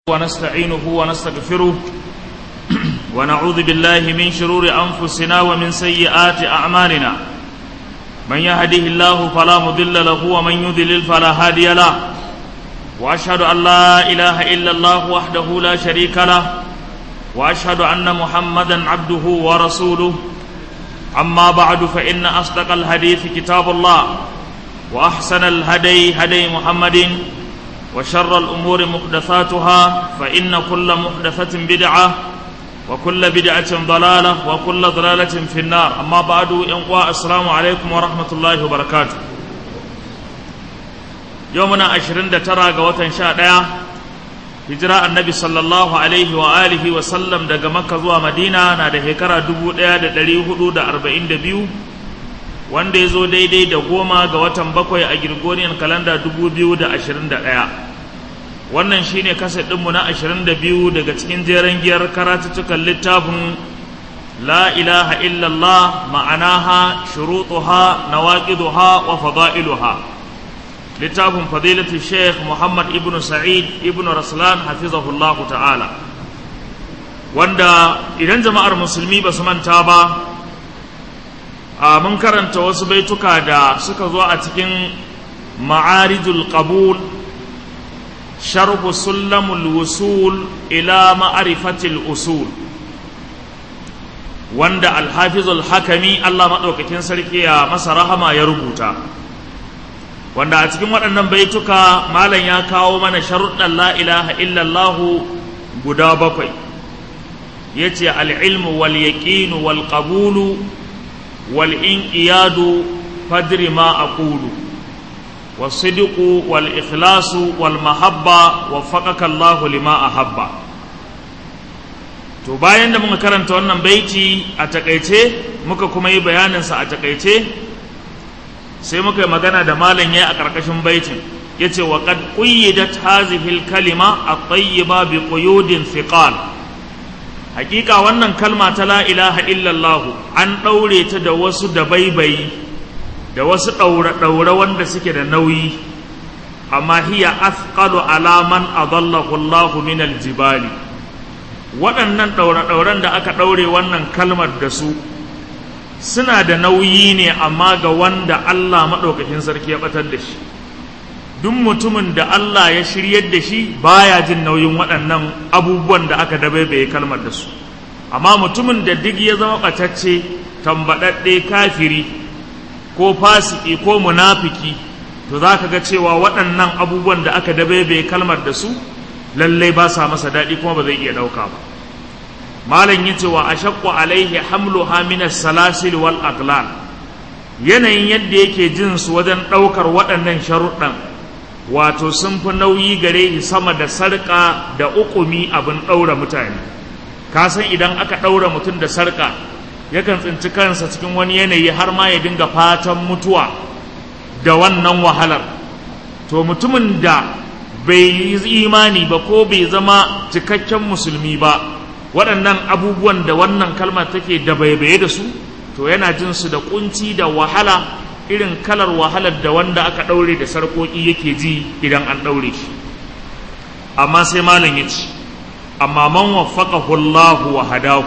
ونستعينه ونستغفره ونعوذ بالله من شرور أنفسنا ومن سيئات أعمالنا من يهده الله فلا مضل له ومن يضلل فلا هادي له وأشهد أن لا إله إلا الله وحده لا شريك له وأشهد أن محمدا عبده ورسوله أما بعد فإن أصدق الحديث كتاب الله وأحسن الهدي هدي محمد وشر الأمور محدثاتها فإن كل محدثة بدعة وكل بدعة ضلالة وكل ضلالة في النار أما بعد ينقوى السلام عليكم ورحمة الله وبركاته يومنا عشرين ترى قوة شاء hijira annabi sallallahu alaihi wa alihi wa sallam daga makka zuwa madina na da shekara 1442 wanda ya zo daidai da goma ga watan bakwai a girgoniyan kalanda 2021 wannan shine kasa ɗinmu na 22 daga cikin jeren giyar karatuttukan littafin la ilaha illallah ma'anaha shurutuha nawaqiduha wa fada'iluha littafin fadilatu sheikh muhammad ibn sa'id ibn raslan hafizahullahu ta'ala wanda idan jama'ar musulmi ba su manta ba a mun karanta wasu baituka da suka zo a cikin ma'arijul qabul sharhu sullamul wusul ila ma'arifatil usul wanda alhafizul hakami Allah maɗaukakin sarki ya masa rahama ya rubuta wanda a cikin waɗannan baituka malam ya kawo mana sharuɗan la ilaha illallahu guda bakwai ya ce al'ilmu wal yaƙinu wal ƙabulu wal inƙiyadu fadri ma a ƙulu wasidiku wal ikhlasu wal mahabba wa faƙaƙa Allah lima a habba to bayan da muka karanta wannan baiti a taƙaice muka kuma yi bayaninsa a taƙaice sai muka yi magana da malam ya a ƙarƙashin baitin ya ce wa ƙad ƙuyyidat hazihil kalima a tayyiba bi quyudin thiqal hakika wannan kalma ta la ilaha illallah an ɗaure ta da wasu da baibayi da wasu ɗaure-ɗaure wanda suke da nauyi amma hiya athqalu ala man adallahu Allah min aljibali waɗannan ɗaure-ɗauren da aka ɗaure wannan kalmar da su suna da nauyi ne amma ga wanda Allah maɗaukakin sarki ya ɓatar da shi duk mutumin da Allah ya shiryar da shi baya jin nauyin waɗannan abubuwan da aka dabaibaye kalmar da su amma mutumin da duk ya zama ɓatacce tambaɗaɗɗe kafiri ko fasiki ko munafiki to za ka ga cewa waɗannan abubuwan da aka dabaibaye kalmar da su lallai ba sa masa daɗi kuma ba zai iya ɗauka ba malam yace wa ashaqqu alaihi hamluha min as-salasil wal aqlal yanayin yadda yake jin su wajen daukar waɗannan sharuɗan wato sun fi nauyi gare shi sama da sarƙa da uƙumi abin ɗaura mutane ka san idan aka ɗaura mutum da sarƙa yakan tsinci kansa cikin wani yanayi har ma ya dinga fatan mutuwa da wannan wahalar to mutumin da bai yi imani ba ko bai zama cikakken musulmi ba waɗannan abubuwan da wannan kalma take da baibaye da su to yana jin su da kunci da wahala irin kalar wahalar da wanda aka ɗaure da sarƙoƙi yake ji idan an ɗaure shi amma sai malam ya ce amma man waffaqahu Allah wa hadahu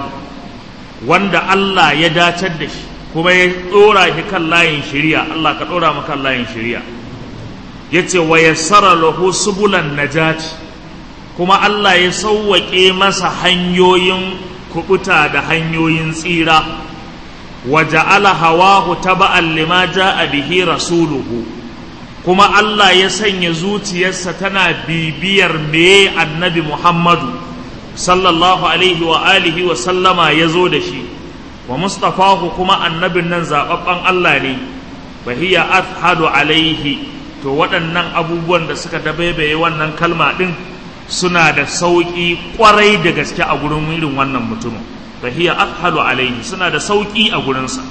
wanda Allah ya dacar da shi kuma ya ɗora shi kan layin shari'a Allah ka ɗora mu kan layin shari'a yace wa yassara lahu subulan najati kuma Allah ya sauwaƙe masa hanyoyin kubuta da hanyoyin tsira wa ja'ala hawahu taba'an lima ja'a bihi rasuluhu kuma Allah ya sanya zuciyarsa tana bibiyar me annabi Muhammadu sallallahu alaihi wa alihi wa sallama ya zo da shi wa mustafahu kuma annabin nan zaɓaɓɓen Allah ne fahiya athhadu alaihi to waɗannan abubuwan da suka dabaibaye wannan kalma ɗin suna da sauƙi ƙwarai da gaske a gurin irin wannan mutumin fahiya afhalu alaihi suna da sauƙi a gurinsa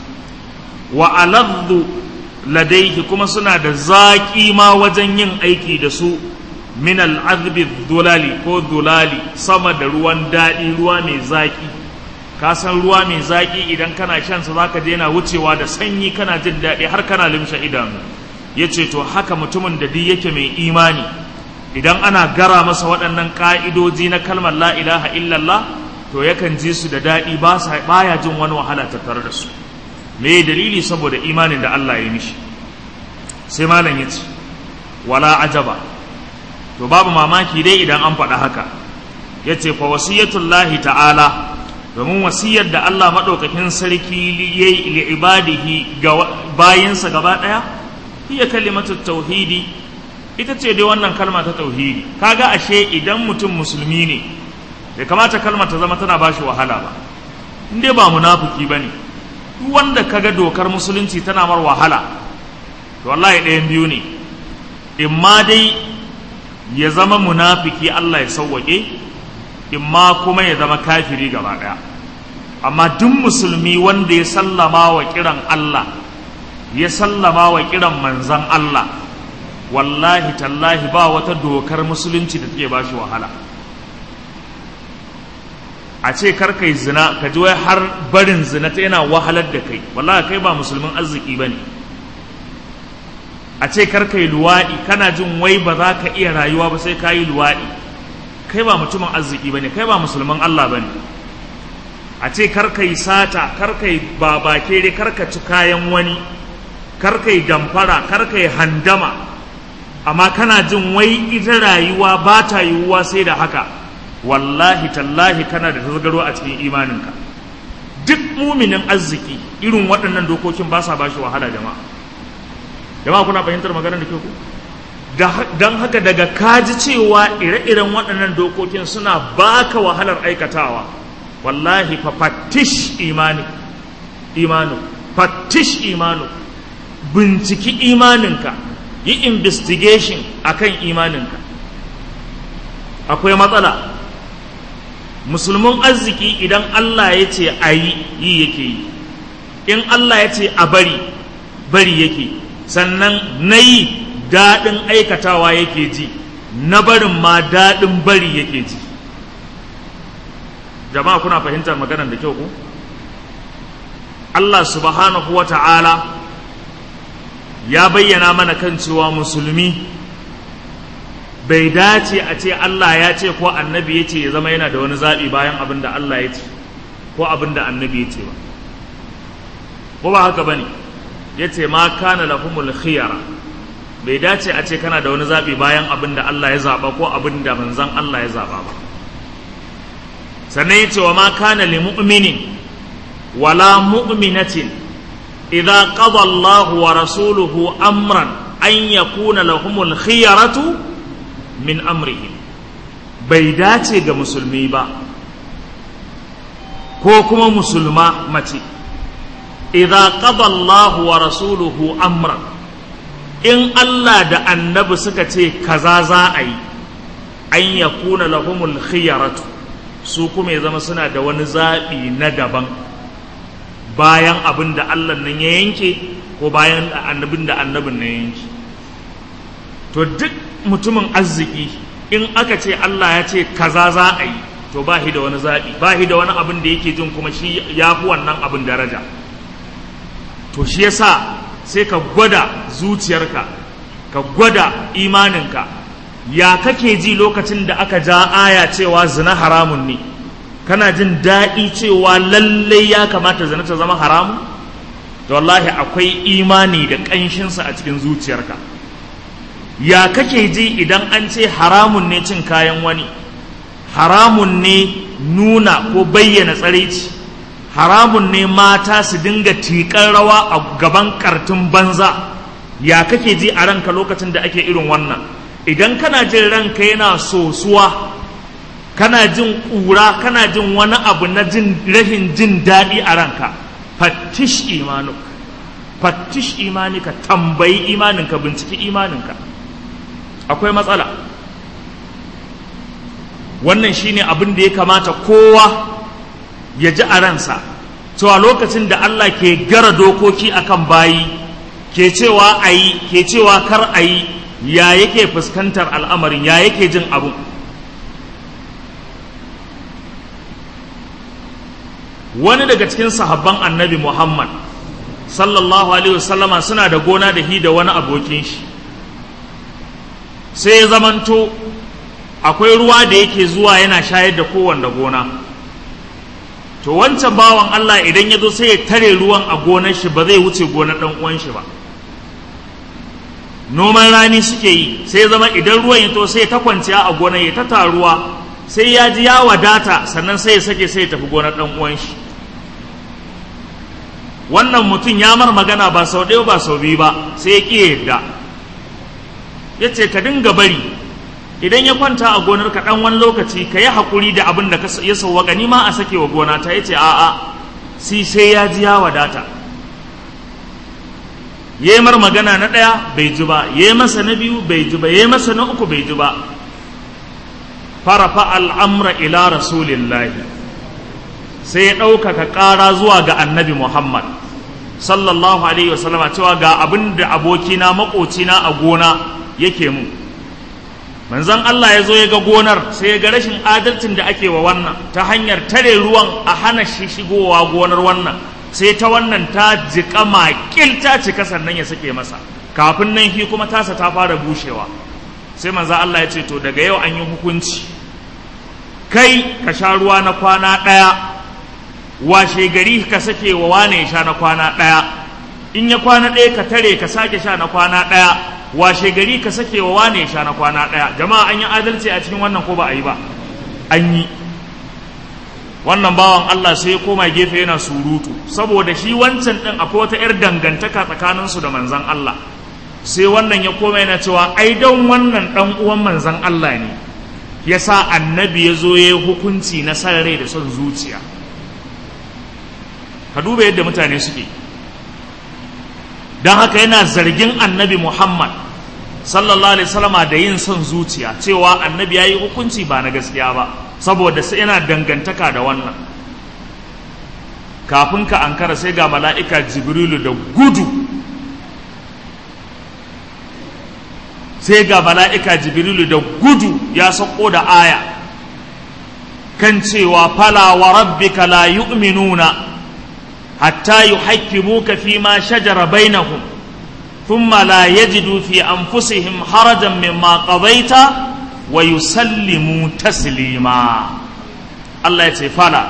wa aladdu ladaihi kuma suna da zaƙi ma wajen yin aiki da su min al'azbi dulali ko dulali sama da ruwan daɗi ruwa mai zaƙi ka san ruwa mai zaƙi idan kana shan sa zaka je yana wucewa da sanyi kana jin daɗi har kana limshe idanu yace to haka mutumin da duk yake mai imani idan ana gara masa waɗannan ƙa'idoji na kalmar la ilaha illallah to yakan ji su da daɗi ba ya jin wani wahala tattare da su me dalili saboda imanin da Allah ya mishi sai malam ya ce wala ajaba to babu mamaki dai idan an faɗa haka ya ce fa wasiyatullahi ta'ala domin wasiyar da Allah maɗaukakin sarki ya yi li ibadihi ga bayinsa gaba ɗaya hiya kalimatu tauhidi ita ce dai wannan kalma ta tauhidi kaga ashe idan mutum musulmi ne bai kamata kalmar ta zama tana bashi wahala ba in dai ba munafiki bane duk wanda kaga dokar musulunci tana mar wahala to wallahi ɗayan biyu ne in ma dai ya zama munafiki Allah ya sauwaƙe in ma kuma ya zama kafiri gaba ɗaya amma duk musulmi wanda ya sallama wa kiran Allah ya sallama wa kiran manzan Allah wallahi tallahi ba wata dokar musulunci da take bashi wahala a ce kar kai zina ka ji wai har barin zina ta yana wahalar da kai wallahi kai ba musulmin arziki bane a ce kar kai luwaɗi kana jin wai ba za ka iya rayuwa ba sai ka yi luwaɗi kai ba mutumin arziki bane kai ba musulmin Allah bane a ce kar kai sata kar kai babakere kar ka ci kayan wani kar kai damfara kar kai handama amma kana jin wai ita rayuwa ba ta yiwuwa sai da haka wallahi tallahi kana da tasgaro a cikin imaninka duk muminin arziki irin waɗannan dokokin ba sa bashi wahala jama'a jama'a kuna fahimtar maganar da ke ku don haka daga kaji cewa ire-iren waɗannan dokokin suna baka wahalar aikatawa wallahi fa fattish imani imanu fattish imanu binciki imaninka yi investigation akan imaninka akwai matsala musulmin arziki idan Allah ya ce a yi yi yake yi in Allah ya ce a bari bari yake sannan na yi daɗin aikatawa yake ji na barin ma daɗin bari yake ji jama'a kuna fahimtar maganar da kyau ku Allah subhanahu wa ta'ala ya bayyana mana kan cewa musulmi bai dace a ce Allah ya ce ko annabi ya ce ya zama yana da wani zaɓi bayan abin da Allah ya ce ko abin da annabi ya ce ba ko ba haka ba ne ya ce ma kana lahumul khiyara bai dace a ce kana da wani zaɓi bayan abin da Allah ya zaɓa ko abin da manzan Allah ya zaɓa ba sannan ya ce wa ma kana li mu'minin wala mu'minatin idza qada Allahu wa rasuluhu amran an yakuna lahumul khiyaratu min amrihim bai dace ga musulmi ba ko kuma musulma mace idza qada Allahu wa rasuluhu amran in Allah da annabi suka ce kaza za a yi an yakuna lahumul khiyaratu su kuma ya zama suna da wani zaɓi na daban bayan abin da Allah nan ya yanke ko bayan annabin da annabin nan ya yanke to duk mutumin arziki in aka ce Allah ya ce kaza za a yi to ba shi da wani zaɓi ba shi da wani abin da yake jin kuma shi ya fi wannan abin daraja to shi yasa sai ka gwada zuciyarka ka gwada imaninka ya kake ji lokacin da aka ja aya cewa zina haramun ne kana jin daɗi cewa lallai ya kamata zina ta zama haramun to wallahi akwai imani da ƙanshinsa a cikin zuciyarka ya kake ji idan an ce haramun ne cin kayan wani haramun ne nuna ko bayyana tsaraici haramun ne mata su dinga tiƙar rawa a gaban ƙartun banza ya kake ji a ranka lokacin da ake irin wannan idan kana jin ranka yana sosuwa kana jin ƙura kana jin wani abu na jin rahin jin daɗi a ranka fattish imanuk fattish imanika tambayi imaninka binciki imaninka akwai matsala wannan shine abin da ya kamata kowa ya ji a ransa cewa lokacin da Allah ke gara dokoki akan bayi ke cewa a yi ke cewa kar a yi ya yake fuskantar al'amarin ya yake jin abu wani daga cikin sahabban annabi muhammad sallallahu alaihi wasallama suna da gona da hi da wani abokin shi sai ya zamanto akwai ruwa da yake zuwa yana shayar da kowanne gona to wancan bawan Allah idan ya zo sai ya tare ruwan a gonar shi ba zai wuce gonar ɗan uwan shi ba noman rani suke yi sai zama idan ruwan ya to sai ta kwanciya a gonar ya ta taruwa sai ya ji ya wadata sannan sai ya sake sai ya tafi gonar ɗan uwan shi wannan mutum ya mar magana ba sau ɗaya ba sau biyu ba sai ya ƙi yadda ya ce ka dinga bari idan ya kwanta a gonar ka ɗan wani lokaci ka yi haƙuri da abin da ya sauwaƙa ni ma a sake wa gona ta ya ce a'a si sai ya ji ya wadata ya yi mar magana na ɗaya bai ji ba ya yi masa na biyu bai ji ba ya yi masa na uku bai ji ba farafa al'amra ila rasulillahi sai ya ɗaukaka ƙara zuwa ga annabi muhammad sallallahu alaihi wasallama cewa ga abin da abokina maƙocina a gona yake mu manzon Allah ya zo ya ga gonar sai ya ga rashin adalcin da ake wa wannan ta hanyar tare ruwan a hana shi shigowa gonar wannan sai ta wannan ta jiƙa makil ta cika sannan ya sake masa kafin nan shi kuma tasa ta fara bushewa sai manzon Allah ya ce to daga yau an yi hukunci kai ka sha ruwa na kwana ɗaya washe gari ka sake wa wane ya sha na kwana ɗaya in ya kwana ɗaya ka tare ka sake sha na kwana ɗaya washe gari ka sake wa wane sha na kwana ɗaya jama'a an yi adalci a cikin wannan ko ba a yi ba an yi wannan bawan Allah sai ya koma gefe yana surutu saboda shi wancan ɗin akwai wata 'yar dangantaka tsakaninsu da manzan Allah sai wannan ya koma yana cewa ai don wannan ɗan uwan manzan Allah ne ya sa annabi ya zo ya yi hukunci na san rai da son zuciya ka duba yadda mutane suke don haka yana zargin annabi Muhammad sallallahu alaihi wasallama da yin son zuciya cewa annabi ya yi hukunci ba na gaskiya ba saboda sai yana dangantaka da wannan kafin ka ankara sai ga mala'ika jibrilu da gudu sai ga mala'ika jibrilu da gudu ya sako da aya kan cewa fala wa rabbika la yu'minuna حتى يحكموك فيما شجر بينهم ثم لا يجدوا في أنفسهم حرجا مما قضيت ويسلموا تسليما الله يتفعل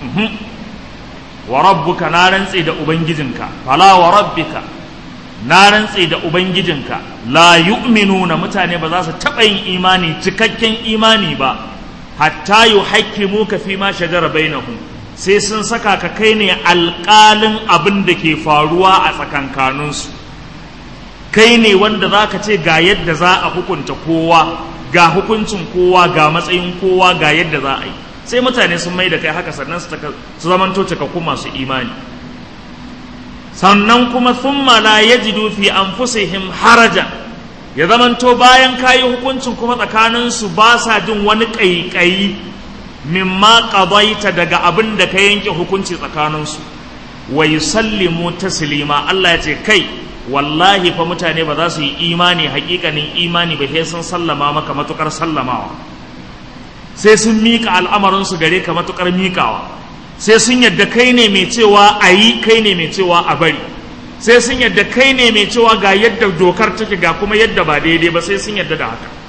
وربك نارن سيد أبنجزنك فلا وربك نارن سيد أبنجزنك لا يؤمنون متاني بذاسة تبين إيماني تككين إيماني با حتى يحكموك فيما شجر بينهم sai sun saka ka kai ne alƙalin abin da ke faruwa a tsakankaninsu kai ne wanda za ka ce ga yadda za a hukunta kowa ga hukuncin kowa ga matsayin kowa ga yadda za a yi sai mutane sun mai da kai haka sannan su zamanto cikakku masu imani sannan kuma sun mala ya ji dufi an fusihim harajan ya zamanto bayan kayi hukuncin kuma tsakaninsu ba sa jin wani ƙaiƙayi mimma qadaita daga abin da ka yanke hukunci tsakaninsu wa yusallimu taslima Allah ya ce kai wallahi fa mutane ba za su yi imani hakikanin imani ba sai sun sallama maka matukar sallamawa sai sun mika al'amarin su gare ka matukar mikawa sai sun yadda kai ne mai cewa a yi kai ne mai cewa a bari sai sun yadda kai ne mai cewa ga yadda dokar take ga kuma yadda ba daidai ba sai sun yadda da haka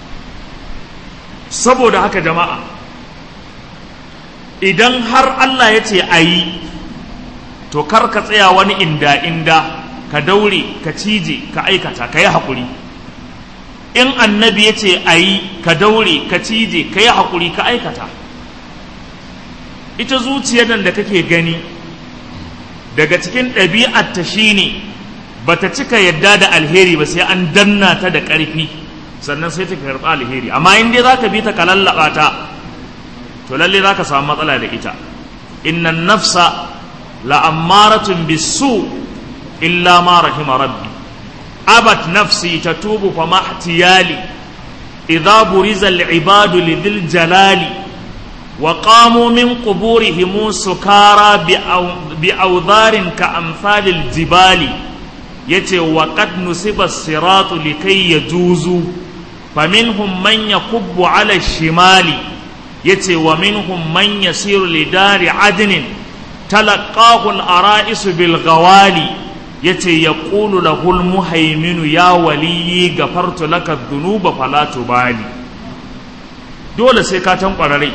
saboda haka jama'a idan har Allah ya ce a yi to kar ka tsaya wani inda inda ka daure ka cije ka aikata ka yi haƙuri in annabi ya ce a yi ka daure ka cije ka yi haƙuri ka aikata ita zuciyar nan da kake gani daga cikin ɗabi'arta shine ba ta cika yadda da alheri ba sai an danna ta da ƙarfi sannan sai ta karɓi alheri amma in dai za ka bi ta ka lallaɓa ta to lalle za ka samu matsala da ita innan nafsa la'ammaratun bisu illa ma rahima rabbi abat nafsi tatubu fa mahtiyali idza buriza al-ibadu lidhil jalali wa qamu min quburihim sukara bi awdharin ka amsalil jibali yace wa qad nusiba as-siratu likay yajuzu faminhum man yakubbu ala shimali yace wa minhum man yasiru li dari adnin talaqahu al-ara'is bil ghawali yace yaqulu lahul muhaiminu ya waliyi gafartu laka dhunuba fala tubali dole sai ka tankwara rai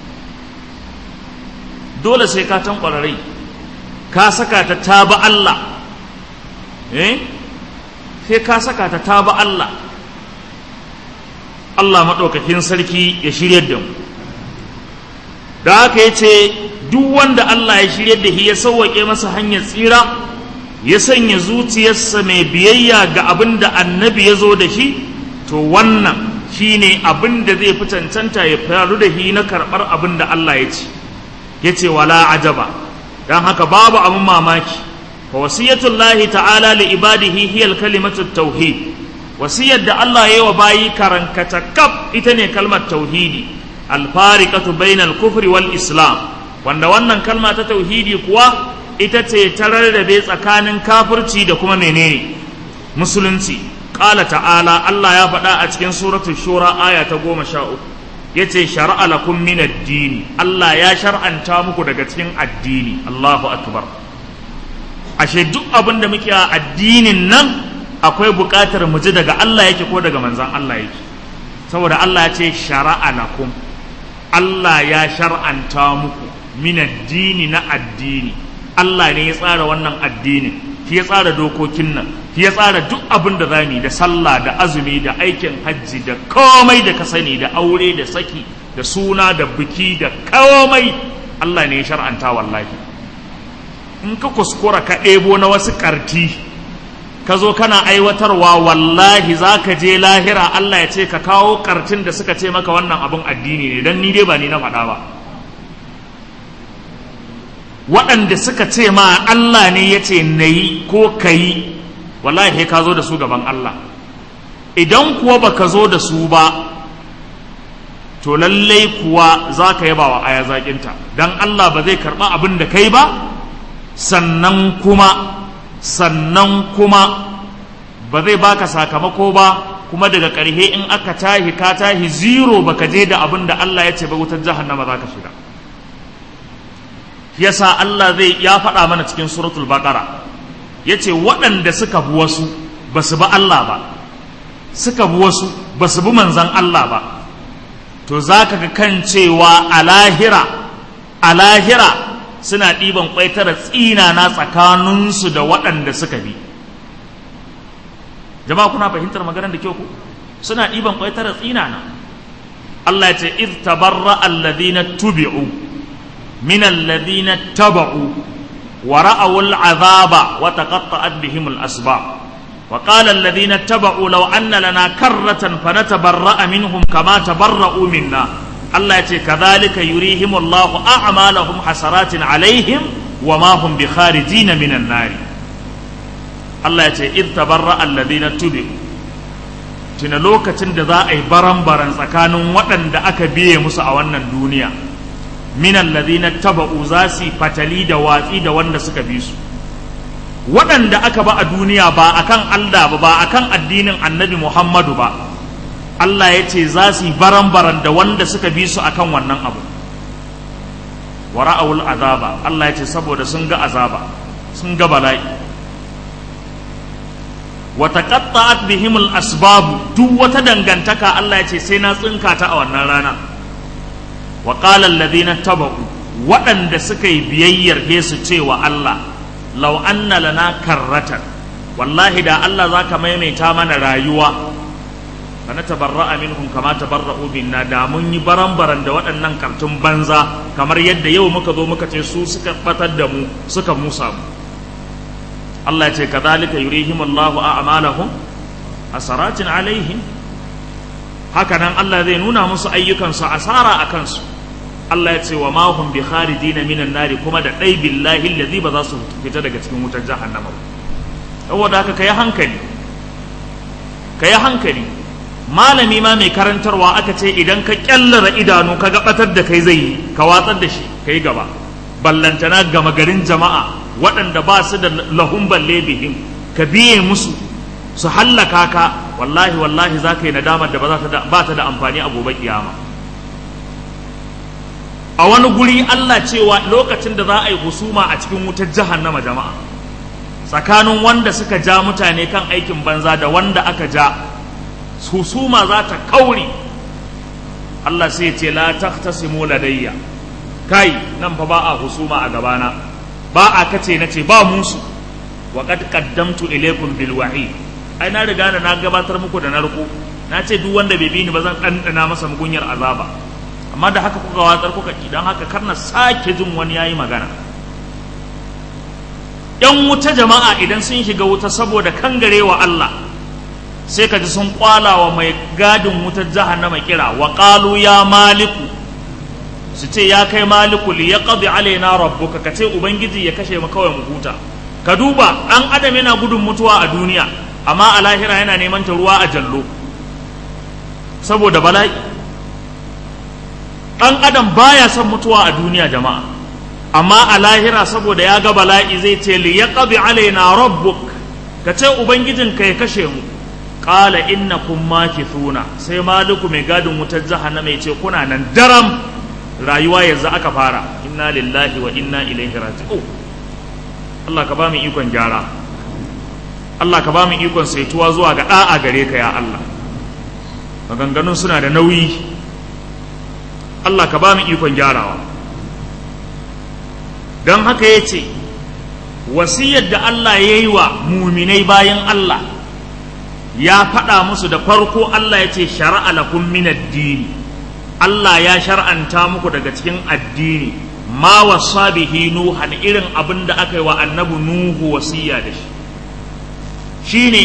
dole sai ka tankwara rai ka saka ta taba Allah eh sai ka saka ta taba Allah Allah maɗaukakin sarki ya shiryar da mu da haka ya ce duk wanda Allah ya shiryar da shi ya sauwaƙe masa hanyar tsira ya sanya zuciyarsa mai biyayya ga abin da annabi ya zo da shi to wannan shi ne abin da zai fi cancanta ya faru da shi na karɓar abin da Allah ya ce ya ce wala ajaba don haka babu abin mamaki fa wasiyatullahi ta'ala li ibadihi hiyal kalimatu tauhid wasiyar da Allah ya yi wa bayi karankata kaf ita ne kalmar tauhidi alfariqatu bainal kufri wal islam wanda wannan kalma ta tauhidi kuwa ita ce ta rarrabe tsakanin kafirci da kuma menene musulunci qala ta'ala Allah ya faɗa a cikin suratul shura aya ta goma sha uku yace shar'a lakum min ad-dini Allah ya shar'anta muku daga cikin addini Allahu akbar ashe duk abin da muke a addinin nan akwai buƙatar mu ji daga Allah yake ko daga manzan Allah yake saboda Allah ya ce shara'a lakum Allah ya shar'anta muku min addini na addini Allah ne ya tsara wannan addinin shi ya tsara dokokin nan shi ya tsara duk abin da zamu da sallah da azumi da aikin hajji da komai da ka sani da aure da saki da suna da biki da komai Allah ne ya shar'anta wallahi in ka kuskura ka ɗebo na wasu ƙarti ka zo kana aiwatarwa wallahi za ka je lahira Allah ya ce ka kawo ƙartin da suka ce maka wannan abin addini ne don ni dai ba ni na faɗa ba waɗanda suka ce ma Allah ne ya ce na yi ko ka yi wallahi ka zo da su gaban Allah idan kuwa ba ka zo da su ba to lallai kuwa za ka yaba wa aya zaƙinta don Allah ba zai karɓa abin da kai ba sannan kuma sannan kuma ba zai baka sakamako ba kuma daga ƙarhe in aka tahi ka tahi zero baka je da abin da Allah ya ce ba wutar jahannama za ka shiga yasa Allah zai ya faɗa mana cikin suratul baqara yace waɗanda suka bi wasu ba su bi Allah ba suka bi wasu ba su bi manzan Allah ba to za ka ga kan cewa a lahira a lahira suna ɗiban ƙwaitara tsinana tsakaninsu da waɗanda suka bi jama'a kuna fahimtar maganar da kyau ku suna ɗiban ƙwaitara tsinana Allah ya ce iz tabarra alladhina tubi'u min alladhina taba'u wa ra'aw al'azaba wa taqatta'at bihim al-asbab وقال الذين اتبعوا لو أن لنا كرة فنتبرأ منهم كما تبرأوا منا الله يتي كذلك يريهم الله أعمالهم حسرات عليهم وما هم بخارجين من النار الله يتي إذ تبرأ الذين اتبعوا tuna lokacin da za a yi baran-baran tsakanin waɗanda aka biye musu a wannan duniya minan ladina taba'u za su fatali da watsi da wanda suka bi su waɗanda aka ba a duniya ba akan Allah ba ba akan addinin annabi Muhammadu ba Allah ya ce za su yi baran-baran da wanda suka bi su akan wannan abu wa ra'awul azaba Allah ya ce saboda sun ga azaba sun ga bala'i wa taqatta'at bihimul asbabu duk wata dangantaka Allah ya ce sai na tsinka ta a wannan rana wa qala alladhina taba'u waɗanda suka yi biyayyar su cewa Allah lau anna lana karratan wallahi da Allah za ka maimaita mana rayuwa fa na tabarra'a minhum kama tabarra'u minna da mun yi baran-baran da waɗannan kartun banza kamar yadda yau muka zo muka ce su suka batar da mu suka musa mu Allah ya ce kadhalika yurihim Allahu a'malahum asaratin alaihim haka nan Allah zai nuna musu ayyukansu asara a kansu Allah ya ce wa ma hum bi kharijina minan nari kuma da dai billahi allazi ba za su fita daga cikin wutar jahannama ba saboda haka kai hankali kai hankali malami ma mai karantarwa aka ce idan ka kyallara idanu ka gabatar da kai zai yi ka watsar da shi kai gaba ballantana gama garin jama'a waɗanda ba su da lahun balle bihim ka biye musu su hallaka ka wallahi wallahi za ka yi nadamar da ba ta da amfani a gobe kiyama a wani guri Allah cewa lokacin da za a yi husuma a cikin wutar jahannama jama'a tsakanin wanda suka ja mutane kan aikin banza da wanda aka ja husuma za ta kauri Allah sai ce la tahtasimu ladayya kai nan fa ba a husuma a gabana ba a kace na ce ba musu wa qad qaddamtu ilaykum bil wa'id ai na riga da na gabatar muku da narko na ce duk wanda bai bi ni ba zan ɗanɗana masa mugunyar azaba amma da haka kuka watsar kuka ki don haka kar na sake jin wani yayi magana yan wuta jama'a idan sun shiga wuta saboda kangarewa Allah sai ka ji sun kwala wa mai gadin wutar jahannama kira wa qalu ya maliku su ce ya kai maliku li yaqdi alaina rabbuka ka ce ubangiji ya kashe mu kawai mu huta ka duba an adam yana gudun mutuwa a duniya amma a lahira yana neman ta ruwa a jallo saboda bala'i ɗan adam baya son mutuwa a duniya jama'a amma a lahira saboda ya ga bala'i zai ce li yaqdi alaina rabbuk ka ce ubangijin ka ya kashe mu qala innakum makithuna sai maliku mai gadin wutar jahannama ya ce kuna nan daram rayuwa yanzu aka fara inna lillahi wa inna ilaihi raji'un Allah ka ba mu ikon gyara Allah ka ba mu ikon saituwa zuwa ga da'a gare ka ya Allah maganganun suna da nauyi Allah ka ba mu ikon gyarawa don haka ya ce wasiyar da Allah ya yi wa muminai bayan Allah ya faɗa musu da farko Allah ya ce shara'a lakum min addini Allah ya shar'anta muku daga cikin addini ma wasa bihi nuhan irin abin da aka yi wa annabi nuhu wasiya da shi shine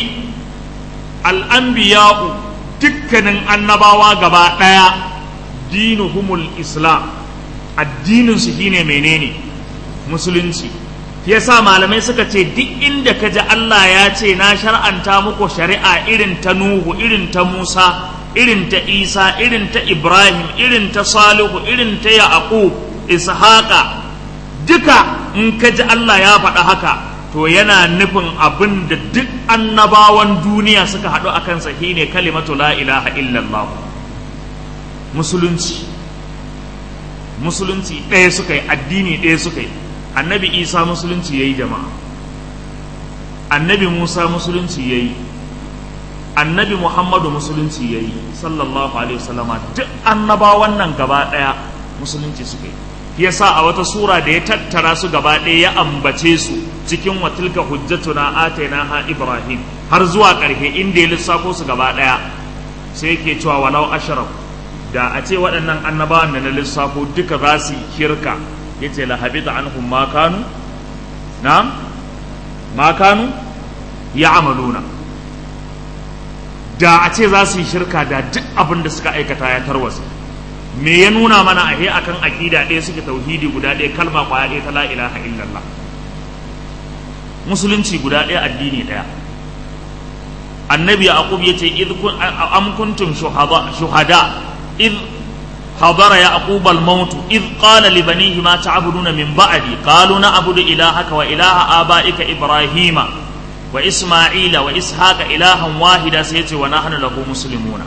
al'anbiya'u dukkanin annabawa gaba ɗaya dinuhumul islam addininsu shine menene musulunci yasa malamai suka ce duk inda ka ji Allah ya ce na shar'anta muku shari'a irin ta Nuhu irin ta Musa irin ta Isa irin ta Ibrahim irin ta Salihu irin ta Yaqub Ishaqa duka in ka ji Allah ya faɗa haka to yana nufin abin da duk annabawan duniya suka haɗu a kansa shine kalimatu la ilaha illallah musulunci musulunci ɗaya suka yi addini ɗaya suka yi annabi isa musulunci ya yi jama'a annabi musa musulunci ya yi annabi muhammadu musulunci ya yi sallallahu alaihi wasallama duk annabawan nan gaba ɗaya musulunci suka yi yasa a wata sura da ya tattara su gaba ɗaya ya ambace su cikin watilka hujjatuna ataina ha ibrahim har zuwa ƙarshe inda ya lissafo su gaba ɗaya sai yake cewa walau ashraf da a ce waɗannan annabawan da na lissafo duka za su shirka ya ce la habita anhum ma kanu na ma kanu ya amaluna da a ce za su yi shirka da duk abin da suka aikata ya tarwasa me ya nuna mana ahe akan aƙida ɗaya suke tauhidi guda ɗaya kalma ƙwaya ɗaya ta la ilaha illallah musulunci guda ɗaya addini ɗaya annabi yaqub yace id kun am kuntum shuhada shuhada id حضر يعقوب الموت إذ قال لبنيه ما تعبدون من بعدي قالوا نعبد إلهك وإله آبائك إبراهيم وإسماعيل وإسحاق إلها واحدا سيتي ونحن له مسلمون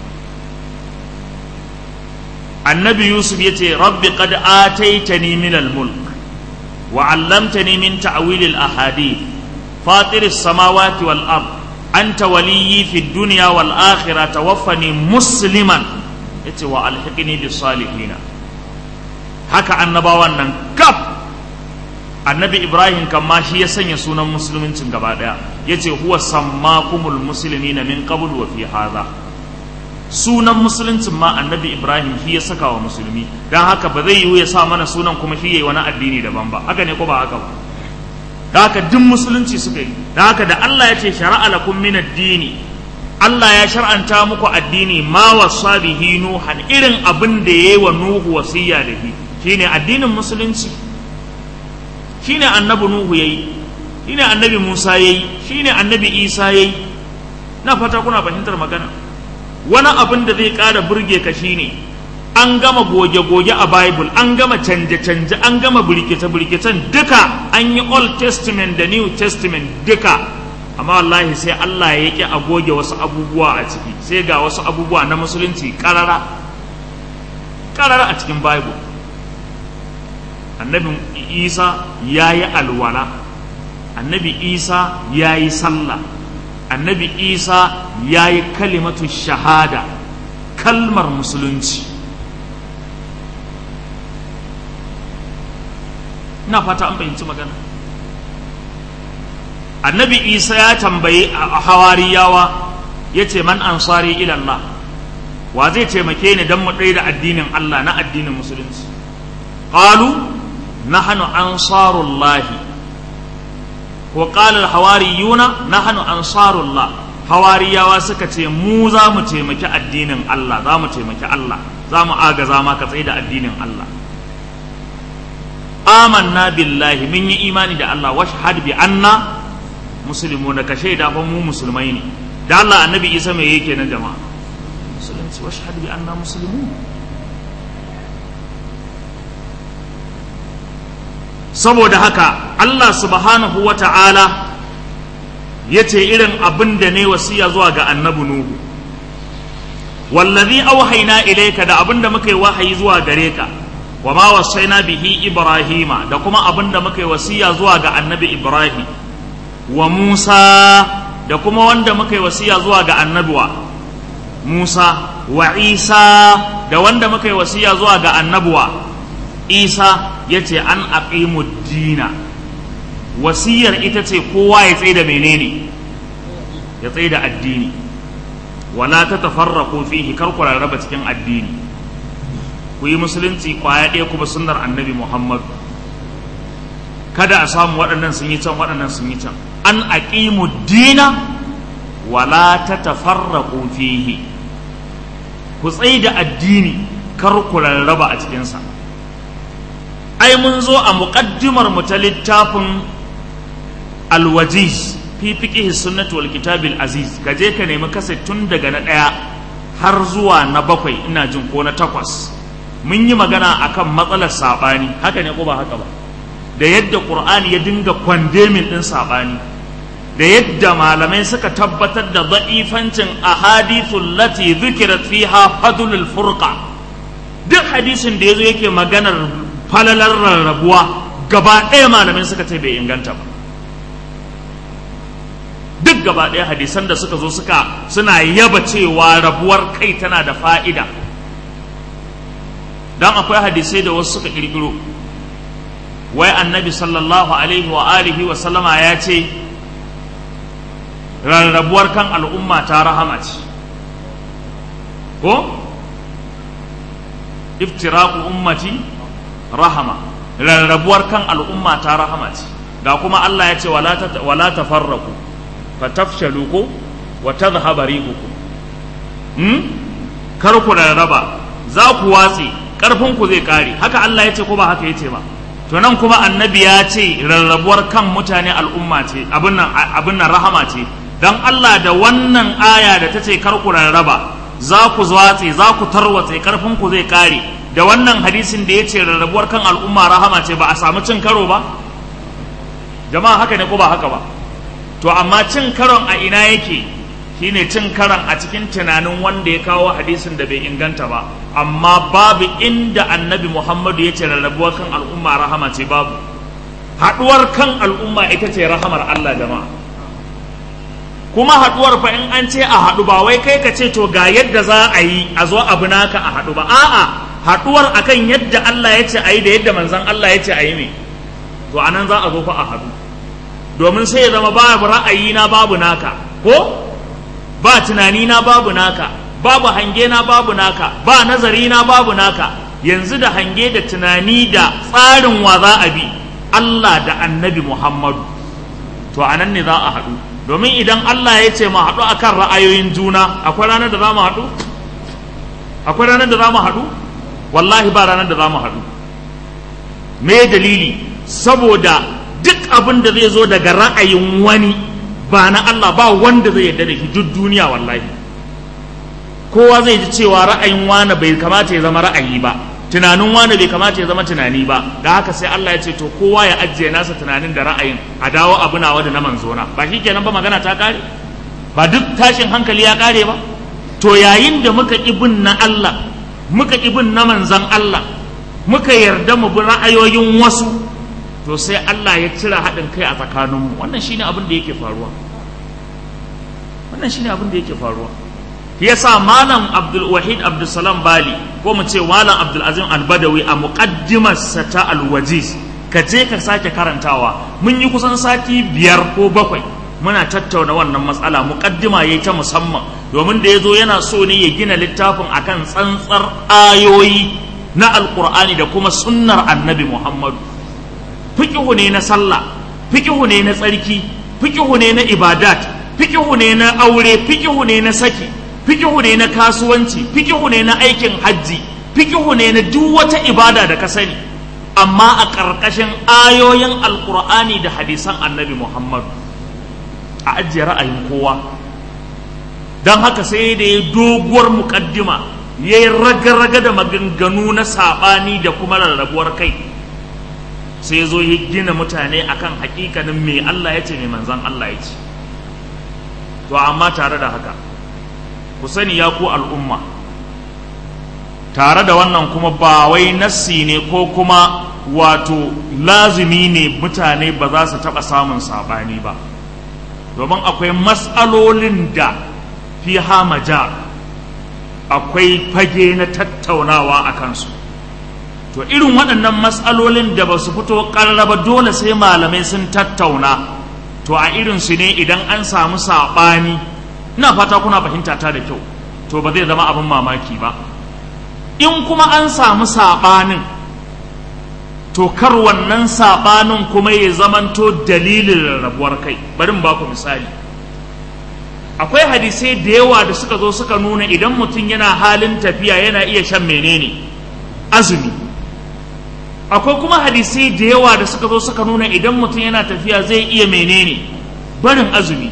النبي يوسف يتي رب قد آتيتني من الملك وعلمتني من تعويل الأحاديث فاطر السماوات والأرض أنت ولي في الدنيا والآخرة توفني مسلما yace wa alhiqni bis salihina haka annabawan nan kaf annabi ibrahim kan ma shi ya sanya sunan musuluncin gaba daya yace huwa sammakumul muslimina min qabl wa fi hadha sunan musuluncin ma annabi ibrahim shi ya saka wa musulmi dan haka ba zai yiwu ya sa mana sunan kuma shi yayi wani addini daban ba haka ne ko ba haka ba da haka duk musulunci suka yi da haka da Allah ya ce shara'a lakum min ad-dini Allah ya shar'anta muku addini ma wasa bihi nuhan irin abin da yayi wa nuhu wasiya da shi shine addinin musulunci shine annabi nuhu yayi shine annabi musa yayi shine annabi isa yayi na fata kuna fahimtar magana wani abin da zai ƙara burge ka shine an gama goge-goge a bible an gama canje-canje an gama birkice-birkicen duka an yi old testament da new testament duka amma wallahi sai Allah ya ƙi a goge wasu abubuwa a ciki sai ga wasu abubuwa na musulunci ƙarara ƙarara a cikin bible annabi isa ya yi alwala annabi isa ya yi sallah annabi isa ya yi kalimatu shahada kalmar musulunci ina fata an fahimci magana annabi isa ya tambayi a hawariyawa ya ce man ansari ilallah wa zai taimake ni don mu ɗaya da addinin allah na addinin musulunci qalu nahnu ansarullahi wa qala alhawariyuna nahnu ansarullah hawariyawa suka ce mu za mu taimaki addinin allah za mu taimaki allah za mu agaza ma ka tsaye da addinin allah amanna billahi mun yi imani da Allah washhad bi anna muslimuna ka shaida fa mu musulmai ne da Allah annabi Isa me yake nan jama'a musulunci washhad bi anna muslimun saboda haka Allah subhanahu wa ta'ala ya ce irin abin da ne wasiya zuwa ga annabi Nuhu wallazi auhaina ilaika da abin da muka yi wahayi zuwa gare ka wa ma wasaina bihi ibrahima da kuma abin da muka yi wasiya zuwa ga annabi ibrahim wa musa da kuma wanda muka yi wasiya zuwa ga annabiwa musa wa isa da wanda muka yi wasiya zuwa ga annabuwa isa ya ce an aqimu dina wasiyar ita ce kowa ya tsaye da menene ya tsaye da addini wala ta tafarraqu fihi kar ku rarraba cikin addini ku yi musulunci kwaya ɗaya kuma sunnar annabi muhammad kada a samu waɗannan sun yi can waɗannan sun yi can an aqimu dina wala ta tafarraqu fihi ku tsaye da addini kar ku rarraba a cikinsa ai mun zo a muƙaddimar mu ta littafin alwajiz fi fiqh sunnati wal kitabil aziz ka je ka nemi kasa tun daga na ɗaya har zuwa na bakwai ina jin ko na takwas mun yi magana akan matsalar saɓani haka ne ko ba haka ba da yadda ƙur'ani ya dinga kwandemin ɗin saɓani da yadda malamai suka tabbatar da za'ifancin ahadithul lati zikirat fiha fadlul furqa duk hadisin da yazo yake maganar falalar rarrabuwa gaba ɗaya malamai suka ce bai inganta ba duk gaba ɗaya hadisan da suka zo suka suna yaba cewa rabuwar kai tana da fa'ida don akwai hadisai da wasu suka ƙirƙiro wai annabi sallallahu alaihi wa alihi wa sallama ya ce rarrabuwar kan al'umma ta rahama ce ko iftiraku ummati rahama rarrabuwar kan al'umma ta rahama ce ga kuma Allah ya ce wala tafarraku fatafshalu ko wa tadhhaba rihukum hmm kar ku rarraba za ku watse karfin ku zai kare haka Allah ya ce ko ba haka yace ba to nan kuma annabi ya ce rarrabuwar kan mutane al'umma ce abin nan abin nan rahama ce dan Allah da wannan aya da ta ce kar ku rarraba za ku watse za ku tarwatse karfin ku zai kare da wannan hadisin da ya ce rarrabuwar kan al'umma rahama ce ba a samu cin karo ba jama'a haka ne ko ba haka ba to amma cin karon a ina yake shine cin karon a cikin tunanin wanda ya kawo hadisin da bai inganta ba amma babu inda annabi muhammadu ya ce rarrabuwar kan al'umma rahama ce babu haɗuwar kan al'umma ita ce rahamar allah jama'a kuma haɗuwar fa in an ce a haɗu ba wai kai ka ce to ga yadda za a yi a zo abu naka a haɗu ba a'a haɗuwar akan yadda allah ya ce a yi da yadda manzon allah ya ce a yi ne to anan za a zo fa a haɗu domin sai ya zama babu ra'ayi na babu naka ko ba tunani na babu naka babu hange na babu naka ba nazari na babu naka yanzu da hange da tunani da tsarin wa za a bi Allah da annabi Muhammadu to anan ne za a haɗu domin idan Allah ya ce mu haɗu akan ra'ayoyin juna akwai ranar da za mu haɗu akwai ranar da za mu haɗu wallahi ba ranar da za mu haɗu me dalili saboda duk abin da zai zo daga ra'ayin wani ba na Allah ba wanda zai yarda da shi duk duniya wallahi kowa zai ji cewa ra'ayin wani bai kamata ya zama ra'ayi ba tunanin wani bai kamata ya zama tunani ba da haka sai Allah ya ce to kowa ya ajiye nasa tunanin da ra'ayin a dawo abu nawa da na manzona ba shi kenan ba magana ta kare ba duk tashin hankali ya kare ba to yayin da muka ƙi bin na Allah muka ƙi bin na manzan Allah muka yarda mu bi ra'ayoyin wasu to sai Allah ya cire haɗin kai a tsakaninmu wannan shine abin da yake faruwa wannan shine abin da yake faruwa yasa malam Abdul Wahid Abdul Salam Bali ko mu ce malam Abdul Azim Al-Badawi a muqaddimarsa ta Al-Wajiz ka je ka sake karantawa mun yi kusan sati biyar ko bakwai muna tattauna wannan matsala muqaddima yayi ta musamman domin da yazo yana so ne ya gina littafin akan tsantsar ayoyi na alqur'ani da kuma sunnar annabi Muhammadu fiqhu ne na sallah fiqhu ne na tsarki fiqhu ne na ibadat fiqhu ne na aure fiqhu ne na saki fiqhu ne na kasuwanci fiqhu ne na aikin hajji fiqhu ne na duk wata ibada da ka sani amma a ƙarƙashin ayoyin alƙur'ani da hadisan annabi muhammadu a ajiye ra'ayin kowa don haka sai da ya doguwar muƙaddima ya yi raga-raga da maganganu na saɓani da kuma rarrabuwar kai sai zo ya gina mutane akan hakikanin me Allah ya ce mai manzan Allah ya ce to amma tare da haka ku sani ya ku al'umma tare da wannan kuma ba wai nassi ne ko kuma wato lazumi ne mutane ba za su taɓa samun saɓani ba domin akwai matsalolin da fi hamaja akwai fage na tattaunawa a kansu to irin waɗannan matsalolin da ba su fito ƙarraba dole sai malamai sun tattauna to a irinsu ne idan an samu saɓani ina fata kuna fahimta ta da kyau to ba zai zama abin mamaki ba in kuma an samu saɓanin to kar wannan saɓanin kuma ya zamanto dalilin rabuwar kai bari mu baku misali akwai hadisai da yawa da suka zo suka nuna idan mutum yana halin tafiya yana iya shan menene azumi akwai kuma hadisai da yawa da suka zo suka nuna idan mutum yana tafiya zai iya menene barin azumi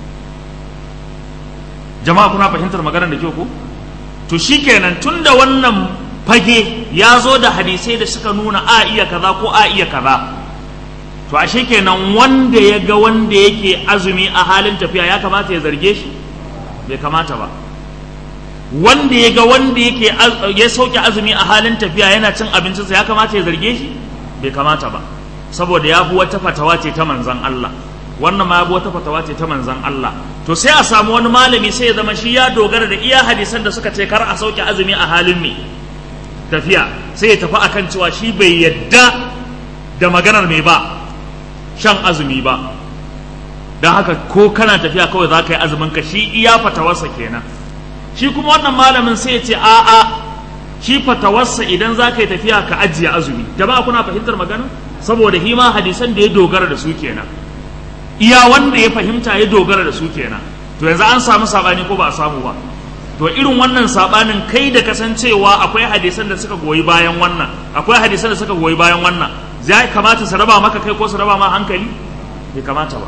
jama'a kuna fahimtar maganar da kyau ko to shikenan tunda wannan fage ya zo da hadisai da suka nuna a iya kaza ko a iya kaza to ashe kenan wanda ya ga wanda yake azumi a halin tafiya ya kamata ya zarge shi bai kamata ba wanda ya ga wanda yake ya sauke azumi a halin tafiya yana cin abincinsa ya kamata ya zarge shi bai kamata ba saboda ya bi wata fatawa ce ta manzan Allah wannan ma ya bi wata fatawa ce ta manzan Allah to sai a samu wani malami sai ya zama shi ya dogara da iya hadisan da suka ce kar a sauke azumi a halin ne tafiya sai ya tafi akan cewa shi bai yadda da maganar mai ba shan azumi ba don haka ko kana tafiya kawai za ka yi azumin ka shi iya fatawarsa kenan shi kuma wannan malamin sai ya ce a'a shi fatawarsa idan za ka yi tafiya ka ajiye azumi jama'a kuna fahimtar magana saboda hima hadisan da ya dogara da su kenan iya wanda ya fahimta ya dogara da su kenan to yanzu an samu sabani ko ba a samu ba to irin wannan sabanin kai da kasancewa akwai hadisan da suka goyi bayan wannan akwai hadisan da suka goyi bayan wannan zai kamata su raba maka kai ko su raba ma hankali bai kamata ba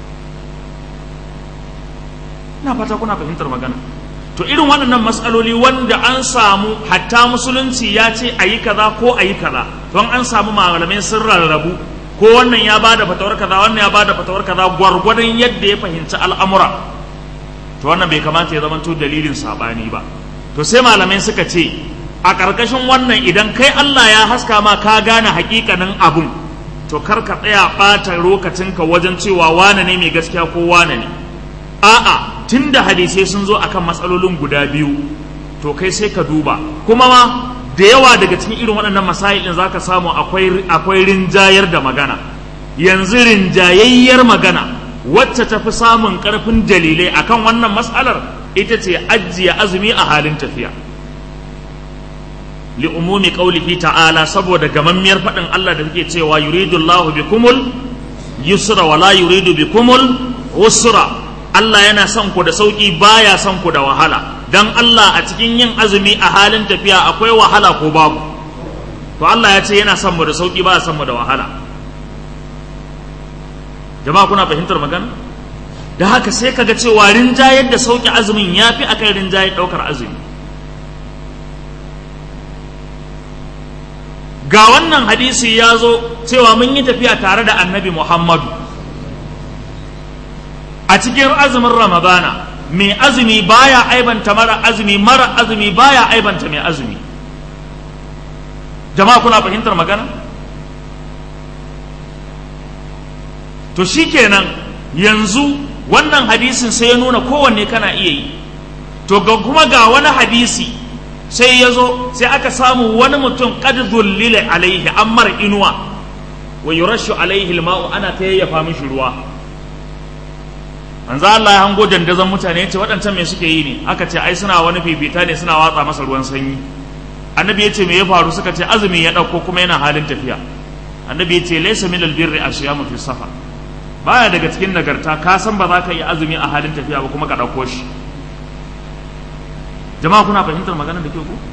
ina fata kuna fahimtar magana to irin waɗannan matsaloli wanda an samu hatta musulunci ya ce a yi kaza ko a yi kaza don an samu malamai sun rarrabu ko wannan ya ba da fatawar kaza wannan ya ba da fatawar kaza gwargwadon yadda ya fahimci al'amura to wannan bai kamata ya zama to dalilin saɓani ba to sai malamai suka ce a ƙarƙashin wannan idan kai Allah ya haska ma ka gane hakikanin abun to kar ka tsaya ɓata lokacinka wajen cewa wane ne mai gaskiya ko wane ne a'a tun da hadisai sun zo akan matsalolin guda biyu to kai sai ka duba kuma ma da yawa daga cikin irin waɗannan masailin za ka samu akwai rinjayar da magana yanzu rinjayayyar magana wacce ta fi samun ƙarfin dalilai akan wannan matsalar ita ce ajiye azumi a halin tafiya li umumi qaulihi ta'ala saboda gamammiyar faɗin Allah da take cewa yuridu Allahu bikumul yusra wala yuridu bikumul usra Allah yana son ku da sauki baya son ku da wahala dan Allah a cikin yin azumi a halin tafiya akwai wahala ko babu to Allah ya ce yana son mu da sauki baya son mu da wahala jama'a kuna fahimtar magana da haka sai kaga cewa rinjayar da sauki azumin yafi akan rinjayar daukar azumi ga wannan hadisi ya zo cewa mun yi tafiya tare da annabi Muhammadu a cikin azumin ramadana mai azumi baya aibanta mara azumi mara azumi baya aibanta mai azumi jama'a kuna fahimtar magana to shikenan yanzu wannan hadisin sai ya nuna kowanne kana iya yi to ga kuma ga wani hadisi sai ya zo sai aka samu wani mutum qad dhullila alaihi ammar inuwa wa yurashu alaihi alma'u ana ta yayyafa mishi ruwa manzo Allah ya hango dandazon mutane ce waɗancan me suke yi ne aka ce ai suna wani fifita ne suna watsa masa ruwan sanyi annabi ya ce me ya faru suka ce azumi ya ɗauko kuma yana halin tafiya annabi ya ce laysa min albirri asyamu fi safar baya daga cikin nagarta ka san ba za ka yi azumi a halin tafiya ba kuma ka ɗauko shi jama'a kuna fahimtar maganar da ke ku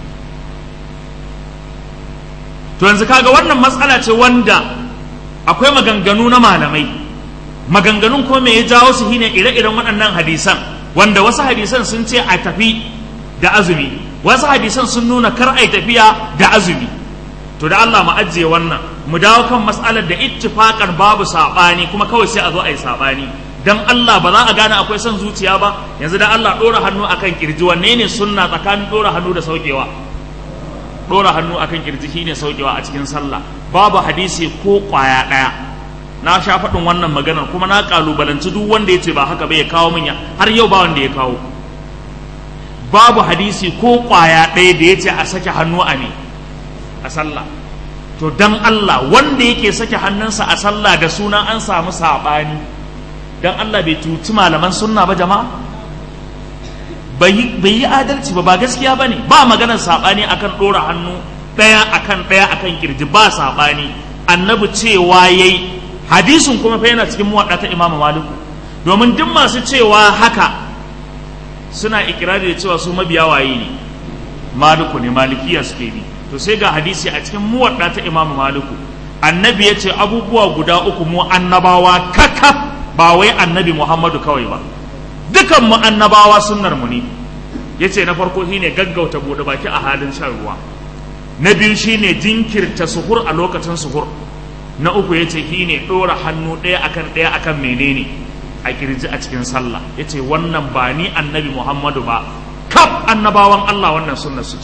to yanzu kaga wannan matsala ce wanda akwai maganganu na malamai maganganun ko me ya jawo su shine ire-iren waɗannan hadisan wanda wasu hadisan sun ce a tafi da azumi wasu hadisan sun nuna kar a tafiya da azumi to da Allah mu ajiye wannan mu dawo kan mas'alar da ittifaqan babu sabani kuma kawai sai a zo a yi sabani dan Allah ba za a gane akwai son zuciya ba yanzu da Allah dora hannu akan kirji wanne ne sunna tsakanin dora hannu da saukewa dora hannu akan kirji shine saukewa a cikin sallah babu hadisi ko kwaya daya na sha faɗin wannan maganar kuma na kalubalanci duk wanda ya ce ba haka ba ya kawo min har yau ba wanda ya kawo babu hadisi ko kwaya ɗaya da ya ce a sake hannu a ne a sallah to dan Allah wanda yake sake hannunsa a sallah da suna an samu saɓani dan Allah bai tuci malaman sunna ba jama'a bai yi adalci ba ba gaskiya ba ne ba maganar saɓani akan ɗora hannu ɗaya akan ɗaya akan kirji ba saɓani annabi cewa yayi hadisin kuma fa yana cikin muwaɗa ta imamu maliku domin duk masu cewa haka suna ikirari da cewa su mabiya waye ne maliku ne malikiya suke bi to sai ga hadisi a cikin muwaɗa ta imamu maliku annabi ya ce abubuwa guda uku mu annabawa kakaf ba wai annabi muhammadu kawai ba dukan mu annabawa sunnar mu ne ya ce na farko shine gaggauta buɗe baki a halin shan ruwa na biyu shine jinkirta suhur a lokacin suhur na uku ya ce shine ɗora hannu ɗaya akan ɗaya akan menene a kirji a cikin sallah ya ce wannan ba ni annabi muhammadu ba kaf annabawan allah wannan sunnar su ce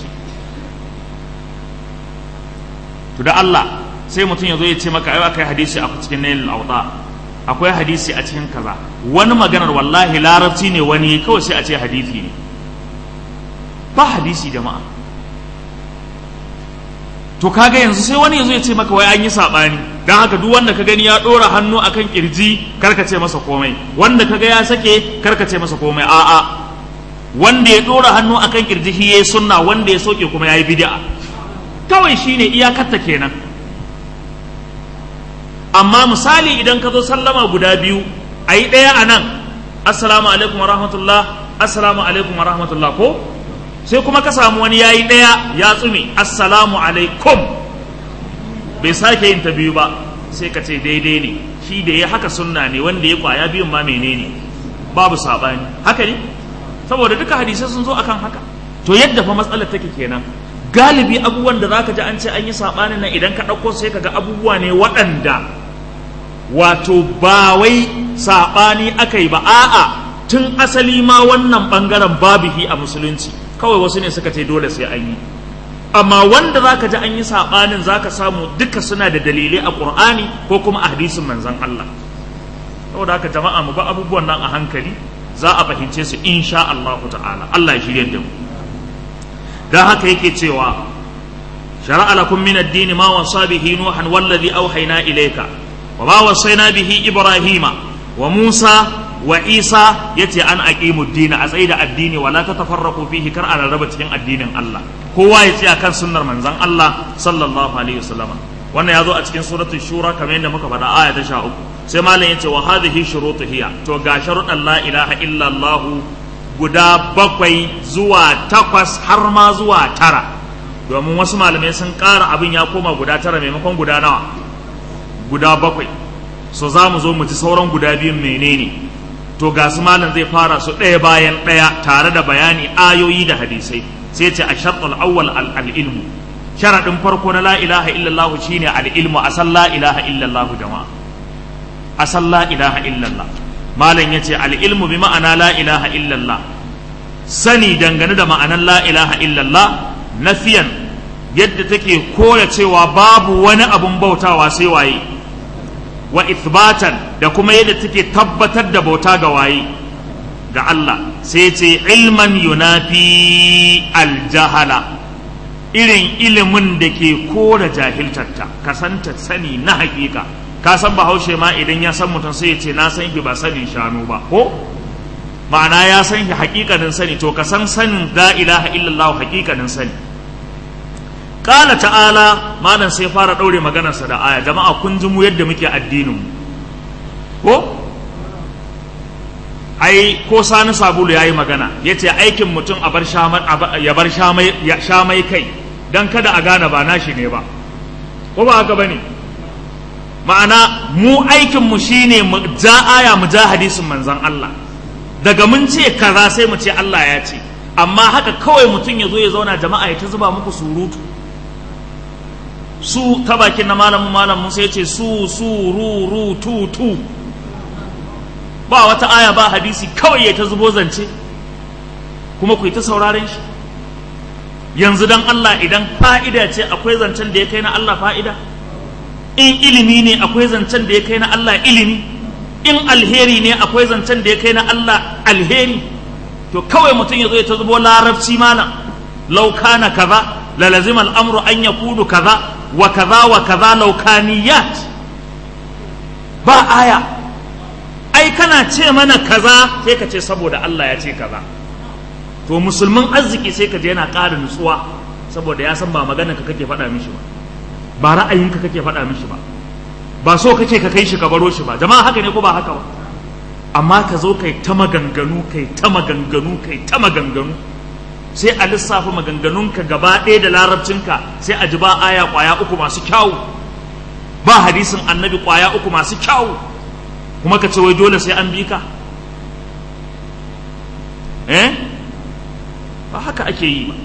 to da allah sai mutum ya zo ya ce maka ai akai hadisi a cikin nailul awda akwai hadisi a cikin kaza wani maganar wallahi larabci ne wani kawai sai a ce hadisi ne ba hadisi jama'a to kaga yanzu sai wani yazo ya ce maka wai an yi sabani dan haka duk wanda ka gani ya dora hannu akan kirji karka ce masa komai wanda kaga ya sake karka ce masa komai a'a wanda ya dora hannu akan kirji shi yayi sunna wanda ya soke kuma yayi bid'a kawai shine iyakarta kenan amma misali idan ka zo sallama guda biyu ayi ɗaya a nan assalamu alaikum wa rahmatullah assalamu alaikum wa rahmatullah ko sai kuma ka samu wani yayi ɗaya ya tsume assalamu alaikum bai sake yin ta biyu ba sai ka ce daidai ne shi da ya haka sunna ne wanda ya kwaya biyun ma menene babu sabani haka ne saboda duka hadisai sun zo akan haka to yadda fa matsalar take kenan galibi abubuwan da zaka ji an ce an yi sabanin nan idan ka ɗauko sai ka ga abubuwa ne waɗanda wato ba wai sabani aka yi ba a'a tun asali ma wannan bangaren babu hi a musulunci kawai wasu ne suka ce dole sai an yi amma wanda zaka ji an yi saɓanin zaka samu duka suna da dalilai a ƙur'ani ko kuma a hadisin manzon Allah saboda haka jama'a mu ba abubuwan nan a hankali za a fahimce su insha Allah ta'ala Allah ya shirye da mu dan haka yake cewa shar'a lakum min ad-din ma wasa bihi nuhan wallazi awhayna ilayka wa ma wasayna bihi ibrahima wa musa wa isa ya ce an aqimu dina a tsaye da addini wala ta tafarraqu fihi kar a rarraba cikin addinin Allah kowa ya tsaya kan sunnar manzon Allah sallallahu alaihi wasallam wannan ya zo a cikin suratul shura kamar yadda muka faɗa aya ta sha uku sai malam yace wa hadhihi shurutu hiya to ga sharuɗan la ilaha illa Allah guda bakwai zuwa takwas har ma zuwa tara domin wasu malamai sun ƙara abin ya koma guda tara maimakon guda nawa guda bakwai so za mu zo mu ji sauran guda biyun menene to ga su malam zai fara su ɗaya bayan ɗaya tare da bayani ayoyi da hadisai sai ce a sharɗul awwal al-ilmu sharaɗin farko na la ilaha illallah shine al-ilmu a san la ilaha illallah jama'a a san la ilaha illallah malam yace al-ilmu bi ma'ana la ilaha illallah sani dangane da ma'anan la ilaha illallah nafiyan yadda take koya cewa babu wani abun bautawa sai waye wa ithbatan da kuma yadda take tabbatar da bauta ga waye ga Allah sai ce ilman yunafi aljahala irin ilimin da ke kora jahiltarta ka santa sani na hakika ka san bahaushe ma idan ya san mutum sai ya ce na san shi ba sanin shanu ba ko ma'ana ya san shi hakikanin sani to ka san sanin la ilaha illallah hakikanin sani Kala ta'ala malam sai fara ɗaure maganarsa da aya jama'a kun ji mu yadda muke addinin ko ai ko sani sabulu ya yi magana ya ce aikin mutum a bar ya bar shamai kai don kada a gane ba nashi ne ba ko ba haka ba ne ma'ana mu aikinmu shine mu ja aya mu ja hadisin manzan Allah daga mun ce kaza sai mu ce Allah ya ce amma haka kawai mutum ya zo ya zauna jama'a ya ta zuba muku surutu su ta bakin na malamin malamin sai ce su su ru ru tu tu ba wata aya ba hadisi kawai ya ta zubo zance kuma ku yi ta sauraren shi yanzu dan Allah idan fa'ida ce akwai zancen da ya kai na Allah fa'ida in ilimi ne akwai zancen da ya kai na Allah ilimi in alheri ne akwai zancen da ya kai na Allah alheri to kawai mutum ya zo ya ta zubo larabci malam lau kana kaza la lazima al'amru an yakunu kaza wa kaza wa kaza laukaniyat ba aya ai kana ce mana kaza sai ka ce saboda Allah ya ce kaza to musulmin arziki sai ka je yana ƙara nutsuwa saboda ya san ba magana ka kake faɗa mishi ba ba ra'ayinka kake faɗa mishi ba ba so kake ka kai shi ka baro shi ba jama'a haka ne ko ba haka ba amma ka zo kai ta maganganu kai ta maganganu kai ta maganganu sai a lissafa maganganunka gaba ɗaya da larabcinka sai a ji ba aya ƙwaya uku masu kyawu ba hadisin annabi ƙwaya uku masu kyawu kuma ka ce wai dole sai an bi ka eh ba haka ake yi ba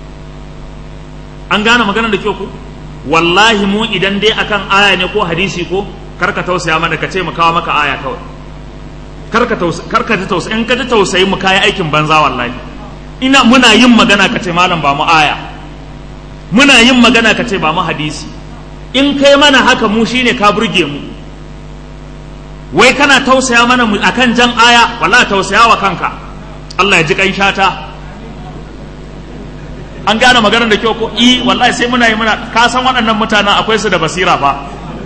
an gane maganar da kyau ko wallahi mu idan dai akan aya ne ko hadisi ko karka tausaya mana ka ce mu kawo maka aya kawai karka tausaya karka ji tausayi in ka ji tausayi mu kai aikin banza wallahi ina muna yin magana ka ce malam ba mu aya muna yin magana ka ce ba mu hadisi in kai mana haka mu shine ka burge mu wai kana tausaya mana mu akan jan aya wallahi tausaya wa kanka Allah ya ji kan shata an gane maganar da kyau ko i wallahi sai muna yi muna ka san waɗannan mutanen akwai su da basira fa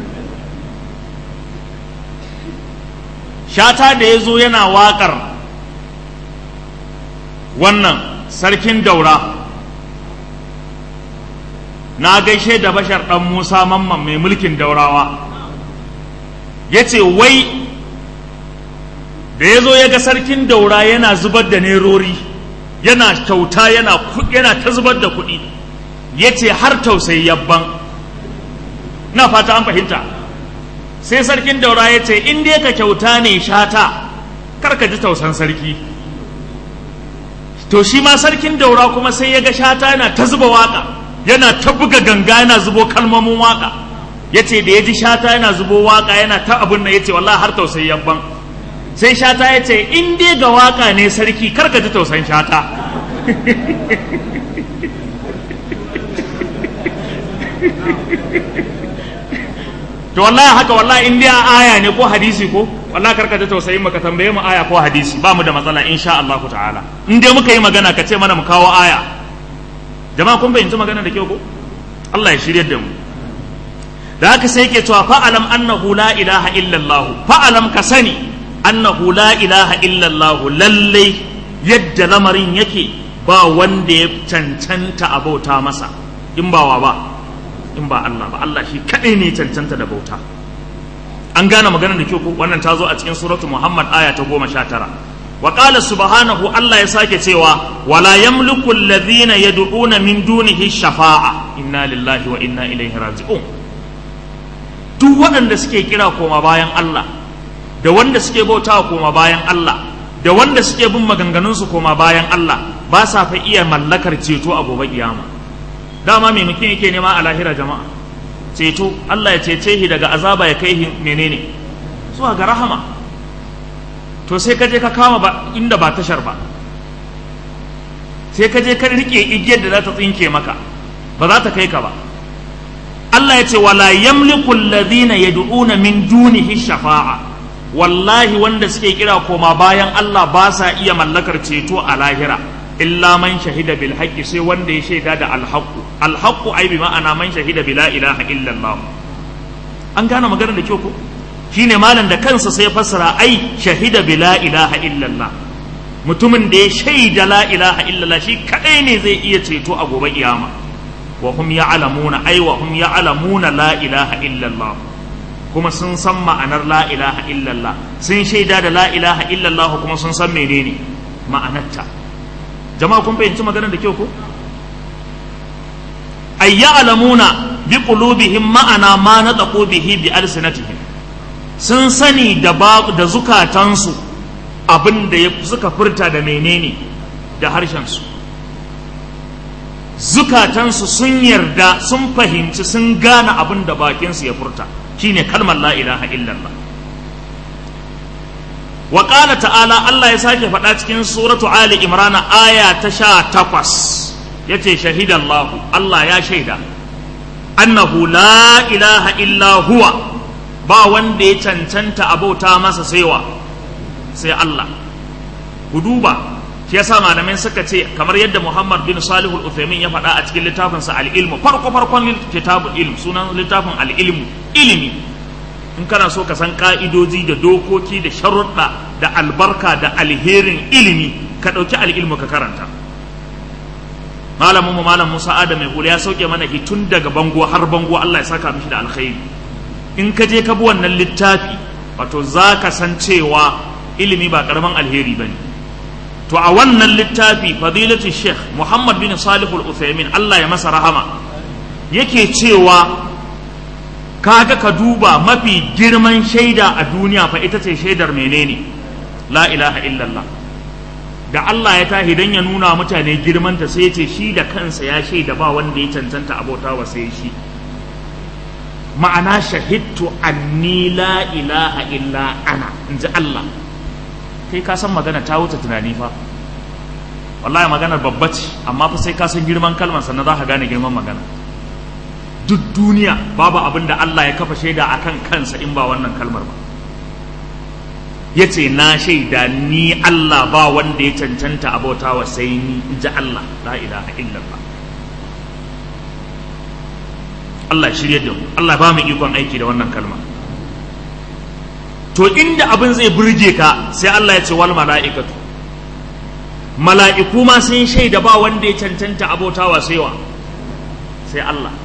shata da ya zo yana waƙar wannan sarkin daura na gaishe da bashar ɗan musa mamman mai mulkin daurawa ya ce wai da ya zo ya ga sarkin daura yana zubar da nerori yana kyauta yana yana ta zubar da kuɗi ya ce har tausayi yabban na fata an fahimta sai sarkin daura ya ce in dai ka kyauta ne shata kar ka ji tausan sarki to shi ma sarkin daura kuma sai ya ga shata yana ta zuba waka yana ta buga ganga yana zubo kalmomin waka ya ce da ya ji shata yana zubo waka yana ta abin nan ya ce wallahi har tausayi yabban sai shata ya ce in dai ga waka ne sarki kar ka ji tausan shata to wallahi haka wallahi in dai aya ne ko hadisi ko wallahi kar ka ji tausayin maka tambaye mu aya ko hadisi ba mu da matsala insha Allah ta'ala in dai muka yi magana ka ce mana mu kawo aya jama'a kun fahimci magana da kyau ko Allah ya shiryar da mu da haka sai yake cewa fa'alam annahu la ilaha illallah fa'alam ka sani annahu la ilaha illallah lallai yadda lamarin yake ba wanda ya cancanta a bauta masa in ba wa ba in ba Allah ba Allah shi kadai ne cancanta da bauta an gane maganar da kyau ko wannan ta zo a cikin suratu Muhammad aya ta goma sha tara wa qala subhanahu Allah ya sake cewa wala yamliku alladhina yad'una min dunihi shafa'a inna lillahi wa inna ilaihi raji'un duk waɗanda suke kira koma bayan Allah da wanda suke bautawa koma bayan Allah da wanda suke bin maganganunsu koma bayan Allah ba sa fa iya mallakar ceto a gobe kiyama dama mai mutum yake nema a lahira jama'a ceto Allah ya cece shi daga azaba ya kai menene zuwa ga rahama to sai ka je ka kama ba inda ba tashar ba sai ka je ka rike igiyar da za ta tsinke maka ba za ta kai ka ba Allah ya ce wala yamliku alladhina yad'una min dunihi shafa'a wallahi wanda suke kira koma bayan Allah ba sa iya mallakar ceto a lahira illa man shahida bil haqqi sai wanda ya shaida da al haqqu al haqqu ai bi ma'ana man shahida bi la ilaha illa Allah an gane maganar da kyau ko shine malam da kansa sai fassara ai shahida bi la ilaha illa Allah mutumin da ya shaida la ilaha illa Allah shi kadai ne zai iya ceto a gobe kiyama wa hum ya'lamuna ai wa hum ya'lamuna la ilaha illa Allah kuma sun san ma'anar la ilaha illallah sun shaida da la ilaha illallah kuma sun san menene ma'anarta jama'a kun fahimci maganar da kyau ko ay ya'lamuna bi qulubihim ma'ana ma nataqu bihi bi alsinatihim sun sani da da zukatansu abin da suka furta da menene da harshen su zukatansu sun yarda sun fahimci sun gane abin da bakinsu ya furta shine kalmar la ilaha illallah wa qala ta'ala Allah ya sake faɗa cikin suratu ali imran aya ta sha takwas yace shahidallahu Allah ya shaida annahu la ilaha illa huwa ba wanda ya cancanta abauta masa saiwa sai Allah ku duba shi yasa malamai suka ce kamar yadda Muhammad bin Salihul Uthaymin ya faɗa a cikin littafinsa al-ilmu farko farkon kitabul ilm sunan littafin al-ilmu ilimi in kana so ka san ka'idoji da dokoki da sharuɗa da albarka da alherin ilimi ka ɗauki al'ilmu ka karanta malamin mu malam Musa Adam mai hula ya sauke mana tun daga bango har bango Allah ya saka mishi da alkhairi in ka je ka bi wannan littafi wato za ka san cewa ilimi ba karaman alheri bane to a wannan littafi fadilatu sheikh Muhammad bin Salihul Uthaymin Allah ya masa rahama yake cewa kaga ka duba mafi girman shaida a duniya fa ita ce shaidar menene la ilaha illallah da Allah ya tahi dan ya nuna mutane girmanta sai ya ce shi da kansa ya shaida ba wanda ya cancanta abota wa sai shi ma'ana shahidtu anni la ilaha illa ana in ji Allah kai ka san magana ta wuce tunani fa wallahi maganar babba ce amma fa sai ka san girman kalmar sannan za ka gane girman magana duk duniya babu abin da Allah ya kafa shaida a kan kansa in ba wannan kalmar ba ya ce na shaida ni Allah ba wanda ya cancanta abota wa sai ni in ji Allah la ilaha illallah Allah shirya da mu Allah ba mu ikon aiki da wannan kalma to inda abin zai burge ka sai Allah ya ce wal mala'ikatu mala'iku ma sun shaida ba wanda ya cancanta abota wa sai wa sai Allah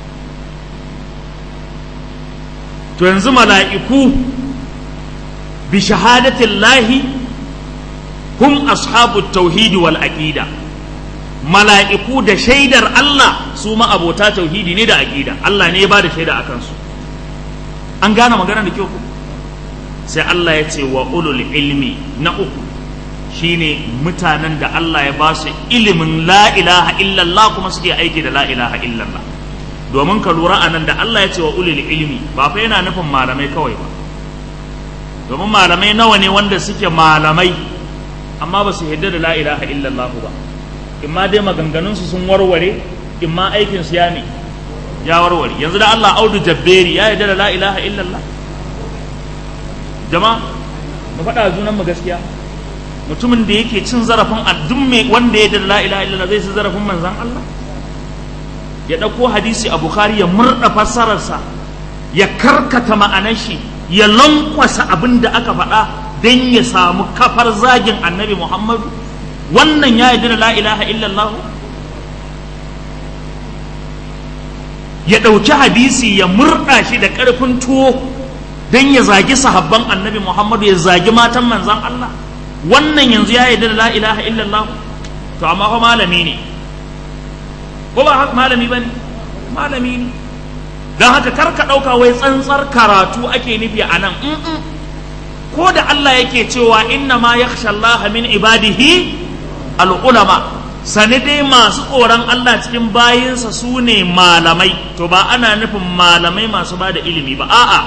to yanzu mala'iku bi shahadatin lahi hum ashabu tauhidi wal aqida mala'iku da shaidar Allah su ma abota tauhidi ne da aqida Allah ne ya ba da shaida a kansu an gane magana da kyau sai Allah ya ce wa ulul ilmi na uku shine mutanen da Allah ya ba su ilimin la ilaha illallah kuma suke aiki da la ilaha illallah domin ka lura anan da Allah ya ce wa ulil ilmi ba fa yana nufin malamai kawai ba domin malamai nawa ne wanda suke malamai amma ba su yadda da la ilaha illallah ba imma dai maganganunsu sun warware imma aikin su ya ne ya warware yanzu da Allah audu jabberi ya yadda da la ilaha illallah jama'a mu faɗa junan mu gaskiya mutumin da yake cin zarafin addun wanda ya yadda da la ilaha illallah zai ci zarafin manzon Allah ya ɗauko hadisi a bukhari ya murɗa fassararsa ya karkata ma'anar shi ya lankwasa abin da aka faɗa don ya samu kafar zagin annabi muhammadu wannan ya yi da la ilaha illallah ya ɗauki hadisi ya murɗa shi da ƙarfin tuwo don ya zagi sahabban annabi muhammadu ya zagi matan manzan allah wannan yanzu ya yi da la ilaha illallah to amma fa malami ne ko ba haka malami ba ne malami ne don haka kar ka ɗauka wai tsantsar karatu ake nufi a nan ko da Allah yake cewa inna ma yakhsha Allah min ibadihi al'ulama sani dai masu tsoron Allah cikin bayinsa su ne malamai to ba ana nufin malamai masu ba da ilimi ba a'a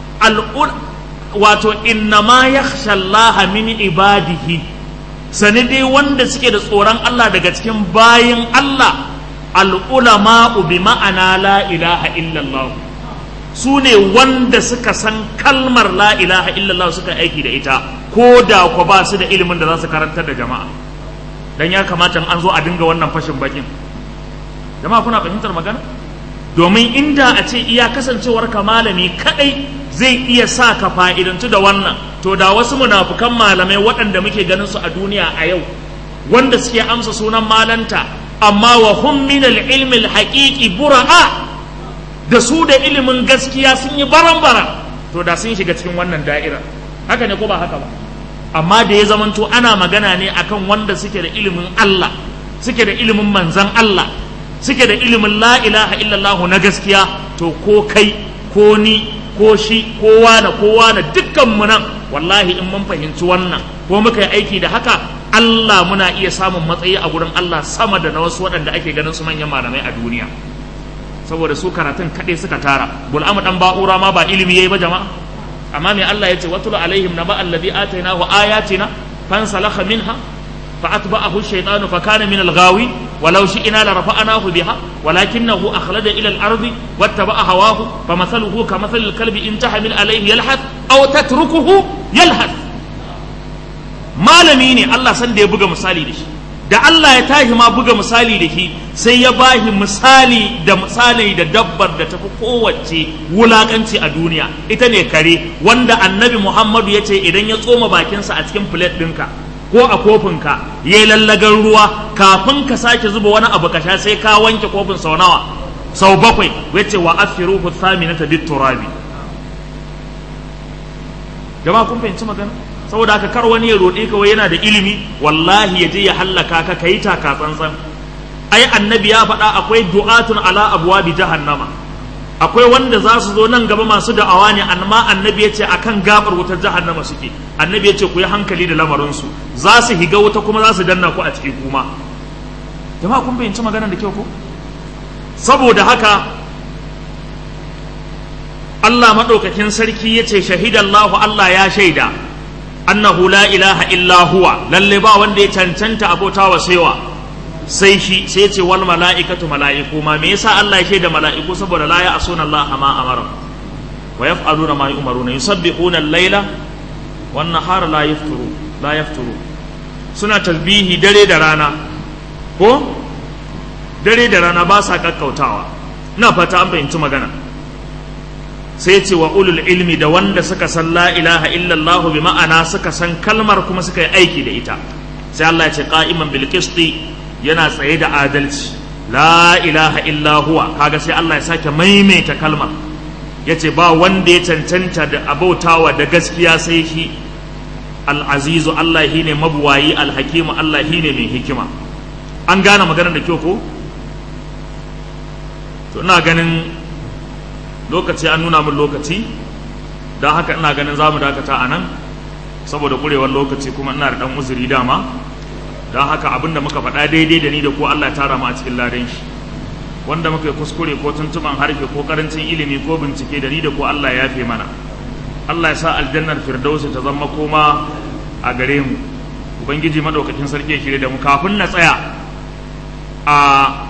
wato inna ma yakhsha Allah min ibadihi sani dai wanda suke da tsoron Allah daga cikin bayin Allah al'ulama'u bi ma'ana la ilaha illallah su ne wanda suka san kalmar la ilaha illallah suka aiki da ita ko da ku ba su da ilimin da za su karantar da jama'a dan ya kamata an zo a dinga wannan fashin bakin jama'a kuna fahimtar magana domin inda a ce iya kasancewar ka malami kadai zai iya sa ka fa'idantu da wannan to da wasu munafukan malamai waɗanda muke ganin su a duniya a yau wanda suke amsa sunan malanta amma wa hum min al-ilmi al-haqiqi bura'a da su da ilimin gaskiya sun yi baran-baran to da sun shiga cikin wannan da'ira haka ne ko ba haka ba amma da ya zamanto ana magana ne akan wanda suke da ilimin Allah suke da ilimin manzan Allah suke da ilimin la ilaha illallah na gaskiya to ko kai ko ni ko shi kowa da kowa da dukkan mu nan wallahi in mun fahimci wannan ko muka yi aiki da haka Allah muna iya samun matsayi a gurin Allah sama da na wasu waɗanda ake ganin su manyan malamai a duniya saboda su karatun kaɗai suka tara bul'amu dan ba'ura ma ba ilimi yayi ba jama'a amma me Allah ya ce watul alaihim naba alladhi atainahu ayatina fansalakha minha فأتبعه الشيطان فكان من الغاوي ولو شئنا لرفعناه بها ولكنه أخلد إلى الأرض واتبع هواه فمثله كمثل الكلب إن تحمل عليه يلحث أو تتركه يلحث malami ne Allah san da ya buga misali da shi da Allah ya tashi ma buga misali da shi sai ya bahi misali da misali da dabbar da tafi kowace wulakanci a duniya ita ne kare wanda annabi Muhammadu ya ce idan ya tsoma bakinsa a cikin plate ɗinka ko a kofinka ya yi lallagan ruwa kafin ka sake zuba wani abu ka sha sai ka wanke kofin sau nawa sau bakwai wace wa afiruhu thaminata bit turabi jama'a kun fahimci magana saboda haka kar wani ya roɗe ka wai yana da ilimi wallahi ya je ya hallaka ka kai taka tsantsan ai annabi ya faɗa akwai du'atun ala abwabi jahannama akwai wanda za su zo nan gaba masu da'awa ne amma annabi ya ce akan gabar wutar jahannama suke annabi ya ce ku yi hankali da lamarinsu za su higa wuta kuma za su danna ku a ciki kuma jama'a kun fahimci maganar da kyau ko saboda haka Allah maɗaukakin sarki ya ce shahidallahu Allah ya shaida annahu la ilaha illa huwa lalle ba wanda ya cancanta abota wa saiwa sai shi sai ce wal mala'ikatu mala'iku ma me yasa Allah ya shaida mala'iku saboda la ya'suna Allah ma amara wa yaf'aluna ma yu'maruna yusabbihuna al-laila wan nahara la yafturu la yafturu suna tasbihi dare da rana ko dare da rana ba sa kakkautawa ina fata an fahimci magana sai ce wa ulul ilmi da wanda suka san la ilaha illallah bi ma'ana suka san kalmar kuma suka yi aiki da ita sai Allah ya ce qa'iman bil qisti yana tsaye da adalci la ilaha illa huwa kaga sai Allah ya sake maimaita kalmar yace ba wanda ya cancanta da abautawa da gaskiya sai shi al-azizu Allah shine mabuwayi al-hakimu Allah shine mai hikima an gane maganar da kyau ko to ina ganin lokaci an nuna min lokaci don haka ina ganin za mu dakata a nan saboda kurewar lokaci kuma ina da ɗan uzuri dama don haka abinda muka faɗa daidai da ni da ko Allah ya tara mu a cikin ladan shi wanda muka yi kuskure ko tuntuban harfe ko karancin ilimi ko bincike da ni da ko Allah ya yafe mana Allah ya sa aljannar firdausi ta zama koma a gare mu ubangiji madaukakin sarki ya shirye da mu kafin na tsaya a